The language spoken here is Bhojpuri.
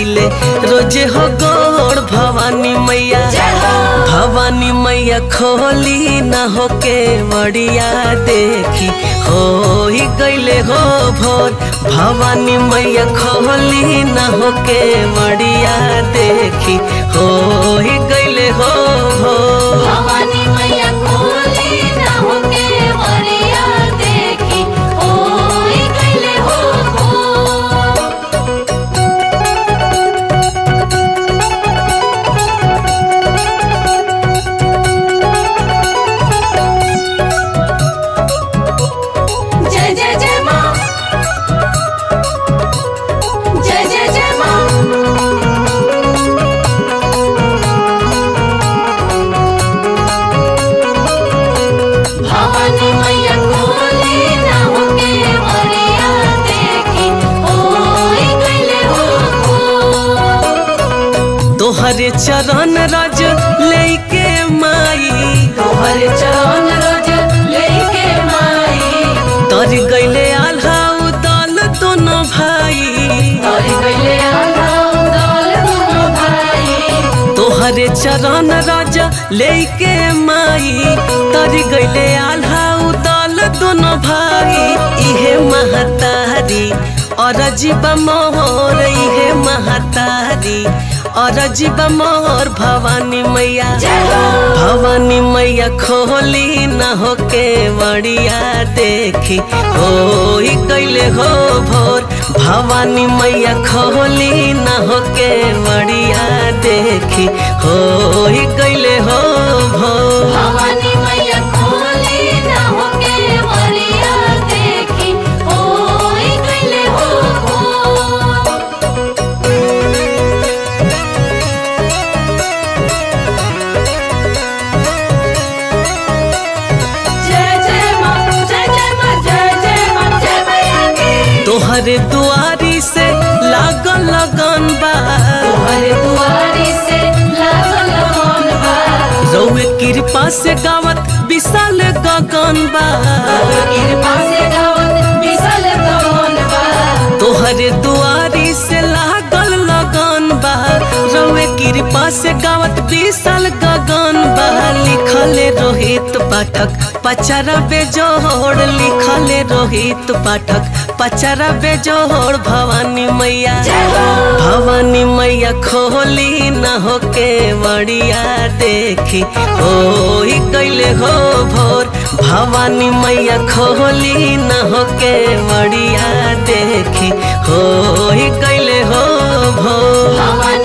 लागिले रोजे हो गोड़ भवानी मैया भवानी मैया खोली न होके मड़िया देखी हो ही गईले हो भोर भवानी मैया खोली न होके मड़िया देखी हो ही गईले हो भोर भवानी मैया खोली ना होके मरिया देखी ओई गईले हो भोर। जय जय जय माँ जय जय जय माँ भवानी मैया खोली ना होके मरिया देखी ओई गईले हो भोर। तोहरे चरण रज लेके माई तोहर चरण रज लेके माई तर गईले आल्हा उदल दोनों भाई तोर गईले आलाम दौल दोनों भाई तोहरे चरण रज लेके माई तर गईले आल्हा उदल दोनों भाई इहे महतारी और जीव मोहर इहे महतारी और जीव मोहर भवानी मैया जय हो भवानी मैया खोली न होके मड़िया देखी हो ही कैले हो भोर भवानी मैया खोली न होके मड़िया देखी हो ही कैले हो भोर भवानी मैया खोली ना होके मरिया देखी ओई गईले हो भोर। जय जय माँ जय जय माँ जय जय माँ जय मैया की तोहरे दुआरी से लागल लगन बा तोहरे दुआरी से लागल मन बा रउए कृपा से गावत विशाल गगन बा कृपा से गावत विसल कौन बा तोहरे दुआरी से लागल लगन बा रउए कृपा से गावत विशाल गगन बा लिखले रोहित पाठक पचरा बेजोड़ लिखले रोहित पाठक पचरा बेजोड़ भवानी मैया जय हो भवानी मैया खोली न होके मड़िया देखी हो ही कैले हो भोर भवानी मैया खोली न होके मड़िया देखी हो ही कैले हो भोर भवानी